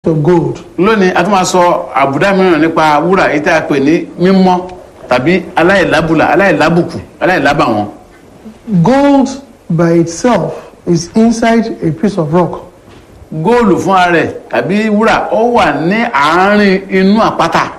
of gold. lónìí a tún máa sọ àbùdá mìíràn nípa wúrà èyí tí a pè ní mímọ́ tàbí aláìlábùlà aláìlábùkù aláìlábàwọ́n Gold by itself is inside a piece of rock. góòlù fúnra rẹ̀ tàbí wúrà ó wà ní àárín inú àpáta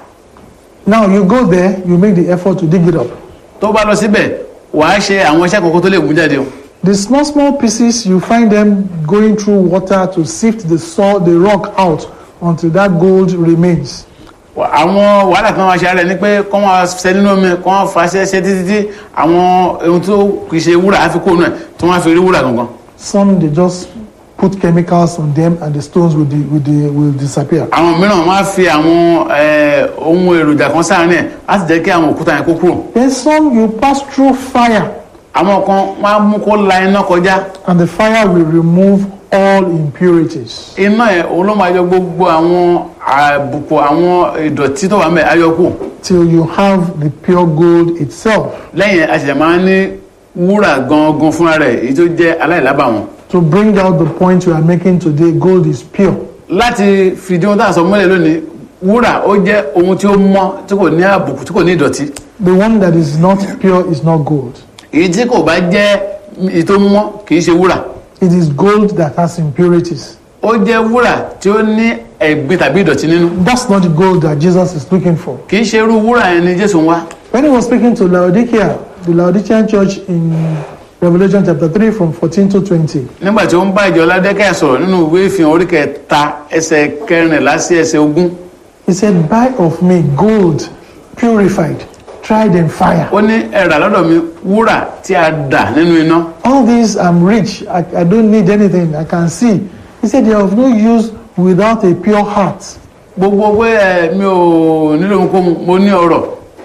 Now you go there, you make the effort to dig it up. tó bá lọ síbẹ̀ wàá ṣe àwọn iṣẹ́ kọ̀ọ̀kan tó lè mú jáde o The small, small pieces, you find them going through water to sift the soil, the rock out until that gold remains. Wà- àwọn wàhálà kan wá ṣe ara ẹ ní pé kọ́ wọn ṣe nínú omi kọ́ wọn fa ṣẹ́ṣẹ́ títí tí àwọn ohun tó kì í ṣe wúrà á fi kóònù ẹ̀ tí wọ́n á fi rí wúrà gangan Some they just put chemicals on them and the stones will, di- will, di- will disappear. àwọn mìíràn wọ́n á fi àwọn eh, ohun èròjà kan sáárín ẹ̀ láti jẹ́ kí àwọn òkúta yẹn kó kúrò Then some you pass through fire àwọn kan wọ́n á mú kó la iná kọjá and the fire will remove all impurities. iná yẹn òun ló máa yọ gbogbo àwọn àbùkù àwọn ìdọ̀tí tó wà mẹ́ ayọ́kù till you have the pure gold itself lẹ́yìn àṣẹ̀ṣẹ̀ máa ń ní wúrà gangan fúnra rẹ̀ èyí tó jẹ́ aláìlábàwọ́n to bring out the point you are making today gold is pure láti fìdí ohun tá à ń sọ mọ́lẹ̀ lónìí wúrà ó jẹ́ ohun tí ó mọ́ tí kò ní àbùkù tí kò ní ìdọ̀tí the one that is not pure is not gold èyí tí kò bá jẹ́ èyí tó mọ́ kì í ṣe wúrà it is gold that has impurities ó jẹ́ wúrà tí ó ní ẹ̀gbin tàbí ìdọ̀tí nínú that's not the gold that jesus is looking for kì í ṣe irú wúrà yẹn ni jésù ń wá when he was speaking to laodicea the laodicean church in revelation chapter 3 from 14 to 20 nígbà tí ó ń bá ìjọ ládẹ́kẹ́ sọ̀rọ̀ nínú ìwé ìfihàn orí kẹta ẹsẹ̀ kẹrìnlá sí ẹsẹ̀ ogún he said buy of me gold purified tried in fire ó ní ẹ rà lọ́dọ̀ mi wúrà tí a dà nínú iná all these i'm rich I, I don't need anything i can see he said they are of no use without a pure heart gbogbo pé ẹ mi ò nílò ohunkóhun mo ní ọrọ̀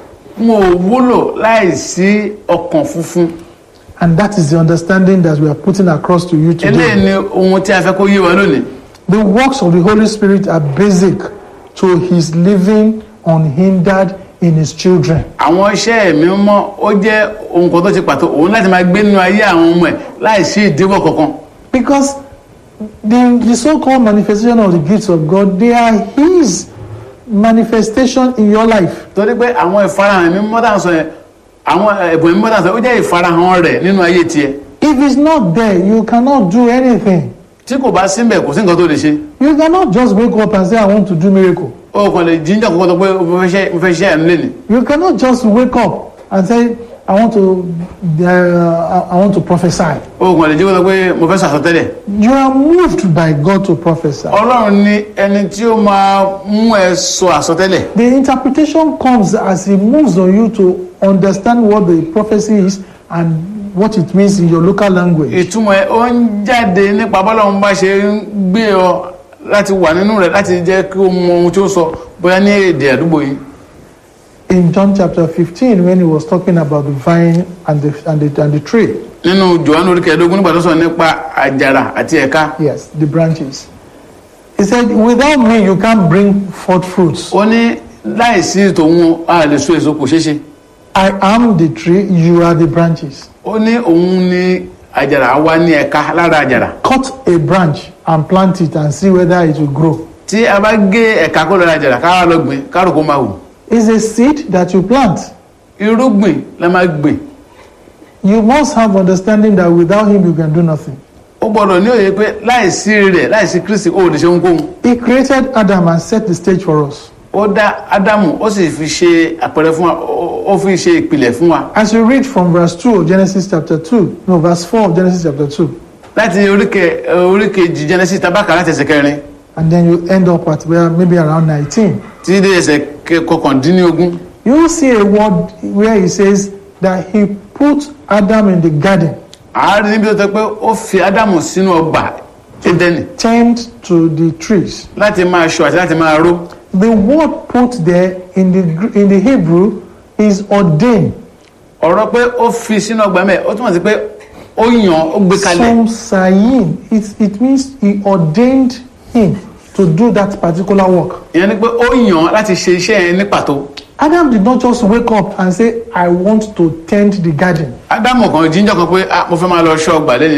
mo ò wúlò láì sí ọkàn funfun and that is the understanding that we are putting across to you eléyìí today ni ohun tí a fẹ́ kó yé wa lónìí the works of the holy spirit are basic to his living unhindered in his children àwọn iṣẹ́ ẹ̀mí mọ́ ó jẹ́ ohun kan tó ṣe pàtó òun láti máa gbé nínú ayé àwọn ọmọ ẹ̀ láì sí ìdíwọ́ kankan because the the so-called manifestation of the gifts of god they are his manifestation in your life torí pé àwọn ìfarahàn ẹ̀mí mọ́ tá à ń sọ yẹn àwọn ẹ̀bùn ẹ̀mí mọ́ tá à ń sọ yẹn ó jẹ́ ìfarahàn rẹ̀ nínú ayé tiẹ̀ if it's not there you cannot do anything tí kò bá síbẹ̀ kò sí nǹkan tó lè ṣe you cannot just wake up and say i want to do miracle ó kàn lè jíjọ́ kókó tó pé mo fẹ́ ṣe mo fẹ́ ṣe ẹ̀nu lé ní you cannot just wake up and say i want to uh, i want to prophesy ó kàn lè jí kókó tó pé mo fẹ́ sọ àsọtẹ́lẹ̀ you are moved by god to prophesy ọlọ́run ní ẹni tí ó máa mú ẹ sọ àsọtẹ́lẹ̀ the interpretation comes as he moves on you to understand what the prophecy is and what it means in your local language ìtumọ̀ ẹ ó ń jáde nípa bọ́lọ́run bá ṣe ń gbé ọ láti wà nínú rẹ̀ láti jẹ́ kí o mọ ohun tí ó sọ bóyá ní èdè àdúgbò yìí in john chapter 15 when he was talking about the vine and the and the, and the tree nínú johannu orí kẹẹ̀ẹ́dógún nígbà tó sọ nípa àjàrà àti ẹ̀ka yes the branches he said without me you can't bring forth fruits ó ní láìsí tòun a lè so èso kò ṣeé ṣe i am the tree you are the branches ó ní òun ní àjàrà wá ní ẹ̀ka lára àjàrà cut a branch and plant it and see whether it will grow tí a bá gé ẹ̀ka kó lọ́ra àjàrà ká wá lọ gbìn ká rò kó máa wù it's a seed that you plant irúgbìn la máa gbìn you must have understanding that without him you can do nothing ó gbọ́dọ̀ ní òye pé láìsí rẹ̀ láìsí kristi ó lè ṣe ohunkóhun he created adam and set the stage for us ó dá ádámù ó sì fi ṣe àpẹẹrẹ fún wa ó- ó fi ṣe ìpìlẹ̀ fún wa as you read from verse 2 of genesis chapter 2 no verse 4 of genesis chapter 2 láti oríkè oríkèjì genesis tabaka láti ẹsẹ̀ kẹrin and then you end up at where maybe around 19 títí dé ẹsẹ̀ kẹ- kọkàndínlógún you will see a word where he says that he put adam in the garden àárín níbi tó tẹ pé ó fi ádámù sínú ọgbà édẹ́nì tend to the trees láti máa ṣọ́ àti láti máa ró the word put there in the Gr- in the hebrew is ordain ọ̀rọ̀ pé ó fi sínú ọgbà mẹ́ ó túmọ̀ sí pé ó yàn ó gbé kalẹ̀ some sayin it, it means he ordained him to do that particular work ìyẹn ni pé ó yàn láti ṣe iṣẹ́ yẹn ní pàtó adam did not just wake up and say i want to tend the garden ádámù kan jíjọ́ kan pé ah mo fẹ́ máa lọ ṣọ́ ọgbà lẹ́yìn o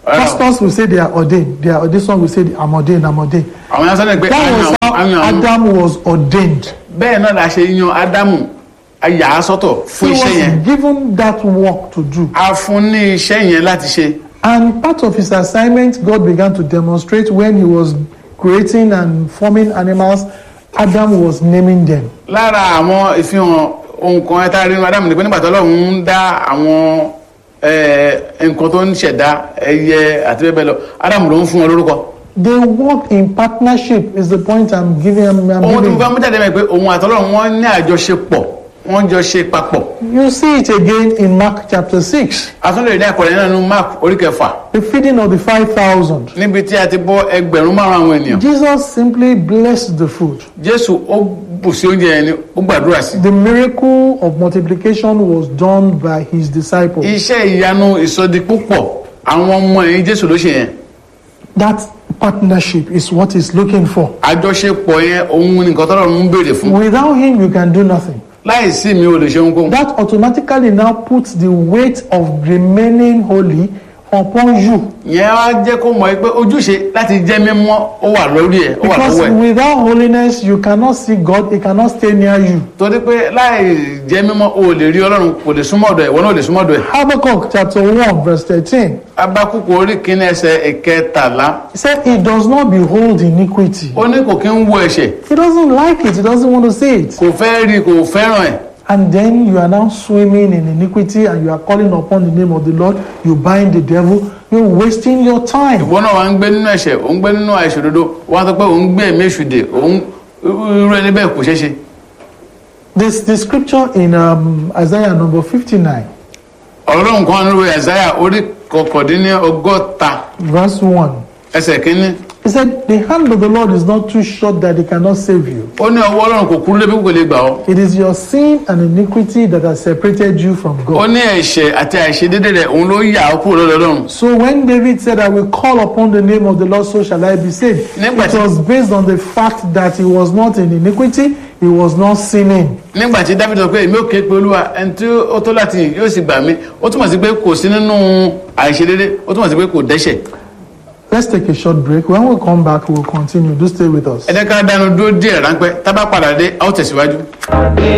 Rárá o. Pastors will say they are ordained. They are this one will say I'm ordained. I'm ordained. àwọn yẹn sọ ní pé That àyàn was how àyàn àwọn Adam was ordained. bẹ́ẹ̀ náà la ṣe yan ádámù ayà á sọ́tọ̀ He fún iṣẹ́ yẹn was given that work to do. a fún ní iṣẹ́ yẹn láti ṣe And part of his assignment, God began to demonstrate when he was creating and forming animals. Adam was naming them. lára àwọn ìfihàn ohun kan ẹ̀ta rí nínú ádámù ni pé nígbà tó Ọlọ́run ń dá àwọn eh, nǹkan tó ń ṣẹ̀dá ẹyẹ àti bẹ́ẹ̀ bẹ́ẹ̀ lọ ádámù ló ń fún wọn lórúkọ They worked in partnership. Is the point I'm giving. I'm, I'm ohun tó giving. bá mú jáde mẹ́ pé òun àtọ́lọ́run wọn ní àjọṣepọ̀ wọ́n jọ ṣe papọ̀ You see it again in Mark chapter six, àtúndò ìdí àkọlẹ̀ náà nínú mark orí kẹfà the feeding of the five thousand. níbi tí a ti bọ́ ẹgbẹ̀rún márùn àwọn ènìyàn Jesus simply blessed the food. jésù ó bù sí oúnjẹ yẹn ni ó gbàdúrà sí The miracle of multiplication was done by his disciples. iṣẹ́ ìyanu ìsọdi púpọ̀ àwọn ọmọ ẹ̀yìn jésù ló ṣe yẹn That partnership is what he's looking for. àjọṣepọ̀ yẹn òun ni nǹkan tọ́lọ́run ń béèrè fún Without him, you can do nothing. láì sí mi ò lè ṣe ohunkóhun That automatically now puts the weight of remaining holy upon you. yẹn wá jẹ́ kó mọ̀ pé ojúṣe láti jẹ́ mímọ́ ó wà lórí ẹ̀ ó wà Because lọ́wọ́ ẹ̀ without holiness, you cannot see God, he cannot stay near you. torí pé láì jẹ́ mímọ́ o ò lè rí ọlọ́run kò lè súnmọ́ ọ̀dọ̀ ẹ̀ wọ́n náà ò lè súnmọ́ ọ̀dọ̀ ẹ̀ Habakkuk chapter 1, verse 13. abákùkù orí kínní ẹsẹ̀ ìkẹtàlá He said, He does not behold iniquity. ó ní kò kí ń wo ẹ̀ṣẹ̀ He doesn't like it, he doesn't want to see it. kò fẹ́ rí kò fẹ́ràn ẹ̀ And then you are now swimming in iniquity and you are calling upon the name of the Lord. You bind the devil. You're wasting your time. ìwọ náà wà ń gbé nínú ẹ̀ṣẹ̀ ò ń gbé nínú àìṣòdodo wọ́n á sọ pé ò ń gbé ẹ̀mí èṣù dè ò ń irú ẹni bẹ́ẹ̀ kò ṣeé ṣe This the scripture in um, Isaiah number 59, ọlọ́run kan nínú ẹ̀sáyà orí kọkàndínní ọgọ́ta verse 1. ẹsẹ̀ kínní He said, The hand of the Lord is not too short that he cannot save you. ó ní ọwọ́ ọlọ́run kò kúrú débi kò lè gbà ọ́ It is your sin and iniquity that has separated you from ó God. ní ẹ̀ṣẹ̀ àti àìṣedédé rẹ̀ òun ló yà ọ́ kúrò lọ́dọ̀ ọlọ́run So when David said, I will call upon the name of the Lord, so shall I be saved, Nígbà it tí- was based on the fact that he was not in iniquity, he was not sinning. nígbà tí dáfídì sọ pé èmi ò ké pe olúwa ẹni tí ó tó láti yìn yóò sì gbà mí ó túmọ̀ sí pé kò sí nínú àìṣedédé ó túmọ̀ sí pé kò dẹ́ṣẹ̀ Let's take a short break. When we come back, we'll continue. Do stay with us. ẹ jẹ́ ká dánu dúró díẹ̀ ráńpẹ́ tá bá padà dé a ó tẹ̀síwájú.